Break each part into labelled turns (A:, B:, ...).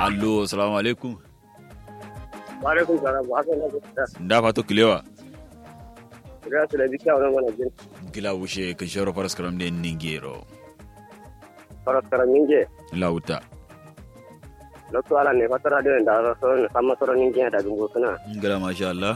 A: allo assalamu alaikum
B: wa alaikum salam wa haka na gusta
A: da fato kilewa
B: ga su da bika wannan wannan jin
A: gila wushe kan sharo faras karam de ningero
B: faras karamin je
A: lauta
B: lokto ala ne fatara da da so ne sama soro nin je da gungo suna
A: gila masha Allah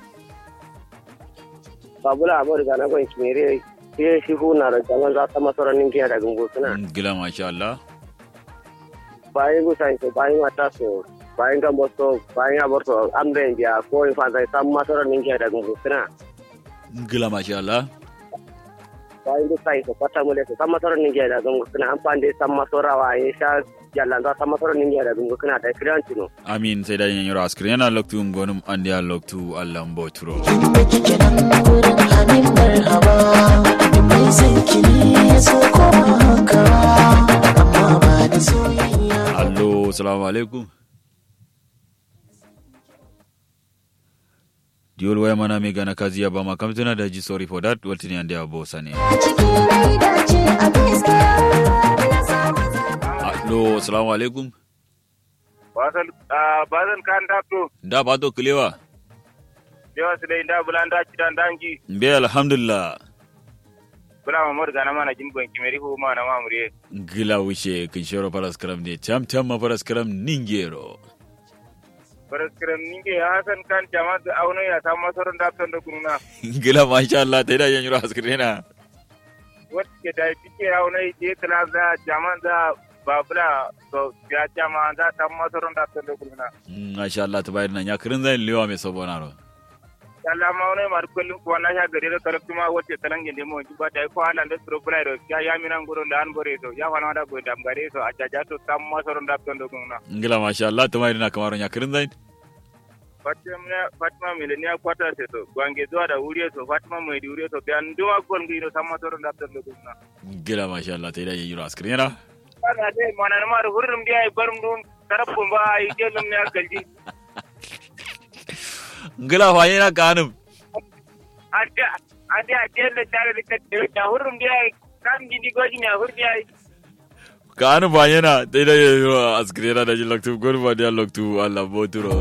B: babula abo daga na gon kimere ke shi huna da zaman za sama soro nin je da gungo suna
A: gila masha Allah
B: bayan gusa ko bayan mata so bayan gambo so bayan aborto ambe biya ko in fa zai sama soro nin je da gungo suna
A: gila masha Allah
B: bayan gusa ko pata mule ko sama soro nin je da gungo suna an pande sama soro wa in sha jallan za sama soro nin je da gungo suna da kiran tino
A: amin sai da yin yoro askrin yana loktu ngonum andi a loktu Allah mboturo
C: da kike nan gurin amin marhaba da mai san kini ya so koma haka amma ba da soyayya
A: allo assalamu alaikum diol waya mana me gana kazi ya ba ma kamtuna da ji sorry for that waltini andi a bosa ne
C: cikin rai dace a gaskiya na samu zaba
A: allo assalamu alaikum
D: basal basal kan tapto
A: da fato kilewa
D: dewa su dai da bulanda kidan dangi
A: mbe alhamdulillah
D: bula mamor gana mana jin ban kimeri ho mana mamure
A: gila wuce kin shoro faras karam ne tam tam ma faras karam ningero
D: paraskram ninge hasan kan jama da auno ya ta masoron da tan da kununa
A: gila masha Allah ta da yin yoro askrin
D: wat ke da tike auno je kala da jama da babula to ya jama da ta masoron da tan da kununa
A: masha Allah ta bayar nan ya kirin zai lewa mai sabona ro
D: Allah ma auno mar kullum ko na sha gare da karatu ma wace talange ne mo ba da ko halan da suro bula do ya ya minan guro da an bore to ya wana da go dam gare to a jaja to tam masoron da tan da kununa
A: gila masha Allah ta bayar na kamar ya kirin zai
D: Fatima Fatima milenia kwata se to gwange zuwa da wuri to Fatima mai wuri to biyan duwa gon gino samma to da tan da kunna
A: gila masha Allah ta da yin yoro askrin yana
D: ana dai mana ma da hurrum dia ai barum dum tarabun ba ai gelum ne akalji
A: gila fa yana kanum
D: ade ade ade da tare da kace da hurrum dia ai kan gidi goji ne hurdi ai
A: kanum fa yana ta da yin yoro askrin yana da jin loktu gurba da loktu Allah boturo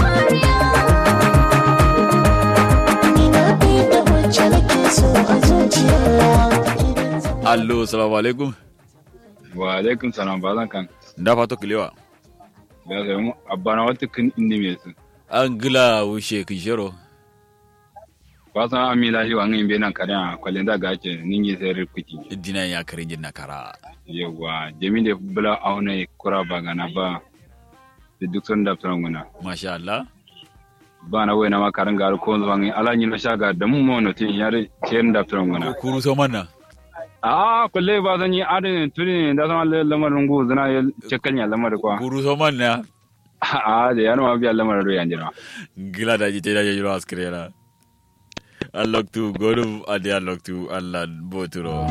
C: ni na bi da wacce nake so a zuciya idan zan
A: allo assalamu alaikum
E: wa alaikum salam ba zan kan
A: da fato kilewa
E: da ga mu abana wata kin indi me su
A: an gila wuce kin shoro
E: ba san amila shi wangin be nan kare a kwalin da gace ningi sai rikuti
A: dina ya kirin jin na kara
E: yawa jami da bula auna kura ba gana ba da duk sun da tsaron guna
A: masha Allah
E: ba na wayna ma karan garu ko zuwa ngi ala ni na shaga da mu mo no tin yare ken da tsaron guna
A: kuru so manna
E: a kulle ba zan yi adin tuni da sama lamarin gu zana ya cekkanya lamar kwa
A: kuru so manna
E: a da yana ma biya lamarin ruyan jira
A: gila da ji ta da yin yoro askrin yana an loktu gonu adi an loktu Allah boturo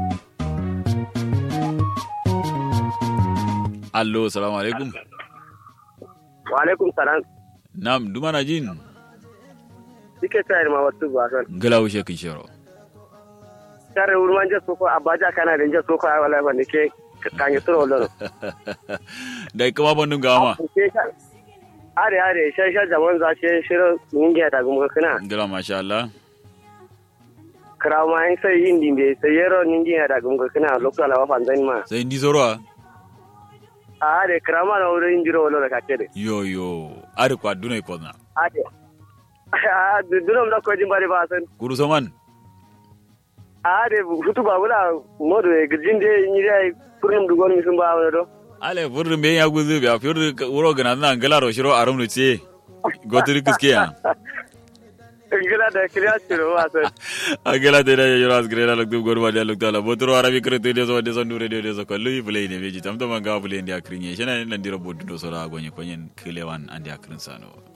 A: allo assalamu alaikum
B: wa alaikum salam
A: nam dumana jin
B: dike tayar ma wasu ba son
A: gila wuce kin shoro
B: tare urman je soko abaja kana da je soko ai wala wanda ke kanye suro lolo
A: da kuma bandun gama
B: are are shan shan zaman za ce shirin ninge da gumga kana
A: gila masha Allah
B: kraw ma in sai yin dimbe sai yero ninge da gumga kana lokala wa fanzan ma
A: sai ndi soro a
B: are kraw ma na wurin jiro wala da kake
A: yo yo ari kwa dunai ko na
B: ade a dunom da ko jin bari ba san
A: kuru so man
B: ade hutu ba wala modo e gijinde ni dai kurum dugon mi sun ba wala do
A: ale furrin be ya guzu be furrin wuro gana na ngala ro shiro arum no ce gotiri kiske ya
B: gila da kiriya ciro ba san
A: agala de da yoro asgre la loktu gorba de loktu ala botro arabi kreto de so de so ndure de so ko lui play ne beji tam to manga play ndi akrinye shena nan diro boddo so ra gonye konyen kilewan andi akrin sano